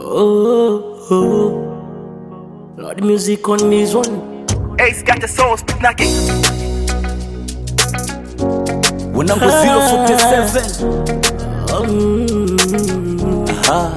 Oh, oh. Lord, music on this one. Ace got the soul knocking. Wanangu 047 Aha.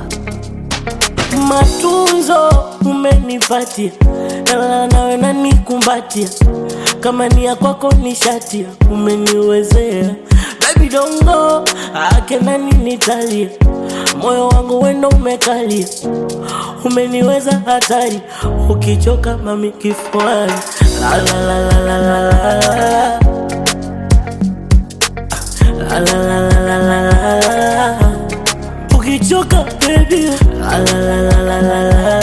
Matunzo umenipatia, na nawe nanikumbatia, kama ni ya kwako ni shatia, umeniwezea baby dongo ake nani nitalia, moyo wangu wendo umekalia, umeniweza hatari, ukichoka mami kifuani la la la la la la la la la la la la la la ukichoka baby la la la la la la la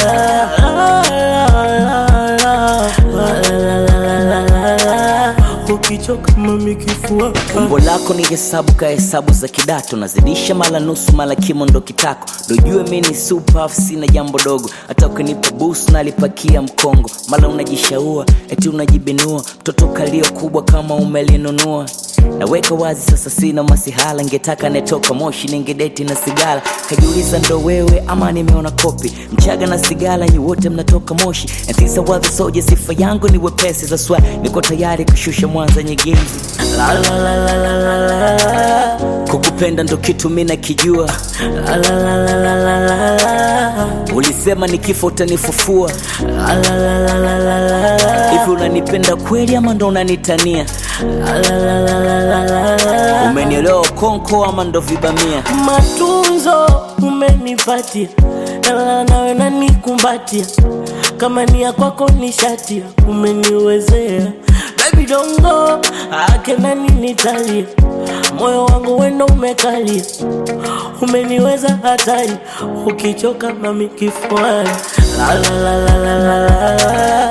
la ukichoka mami kifua umbo lako ni hesabu ka hesabu za kidato nazidisha mala nusu mala kimo ndo kitako dojue mi ni super sina jambo dogo hata ukinipa busu nalipakia mkongo mala unajishaua eti unajibinua mtoto kalio kubwa kama umelinunua naweka wazi sasa sina masihala ngetaka netoka moshi ningedeti na sigara kajiuliza ndo wewe ama nimeona kopi mchaga na sigara nyi wote mnatoka moshi ntisa wadhi soja sifa yangu ni wepesi za swa niko tayari kushusha mwanza nyegezi la la la la la la la kukupenda ndo kitu mi nakijua la la la la la la la la ulisema ni kifo utanifufua la la la la la la la hivi unanipenda kweli ama ndo unanitania la la la la la la la la umenielewa konko ama ndo vibamia matunzo umenipatia, na nawe nanikumbatia, kama ni ya kwako ni shatia, umeniwezea baby dongo ake nani nitalia, moyo wangu wendo umekalia, umeniweza hatari, ukichoka mami kifuani la la la la la la la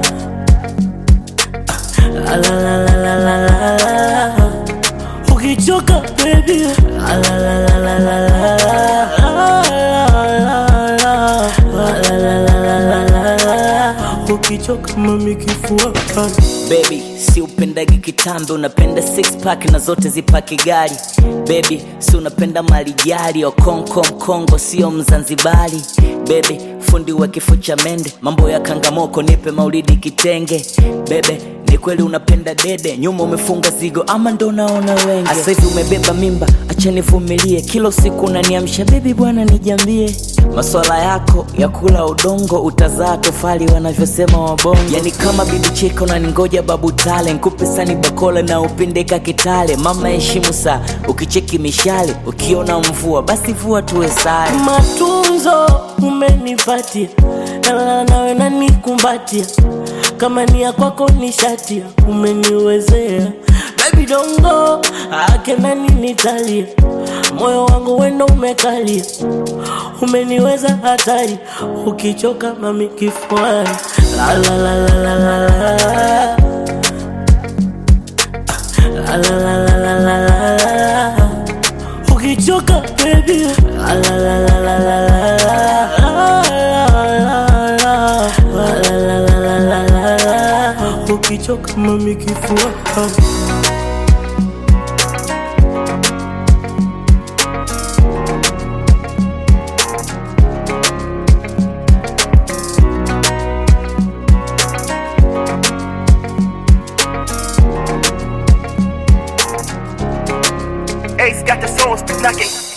la la la la la la la ukichoka baby la la la la la la la la ukichoka mami kifua bebi si upendagi kitambe unapenda six pack na zote zipaki gari bebi si unapenda malijari okonko mkongo sio mzanzibari bebe fundi wa kifo cha mende mambo ya kangamoko nipe maulidi kitenge bebe ni kweli unapenda dede nyuma umefunga zigo ama ndo naona wenge asa hivi umebeba mimba acha nivumilie kila usiku unaniamsha bebi bwana nijambie maswala yako ya kula udongo utazaa tofali wanavyosema wabongo yani kama bibi cheko na ningoja babu tale nkupe sani bakola na upindeka kitale mama heshimu saa ukicheki mishale ukiona mvua basi vua tuwe sare matunzo umenipatia, na nawe nanikumbatia, kama ni ya kwako ni shatia, umeniwezea baby dongo ake nani nitalia, moyo wangu wendo umekalia, umeniweza hatari, ukichoka mami kifuani la la la la la la la la la la la la la la ukichoka baby la la la la la la la la ukichoka mami kifua Ace got the soul knocking.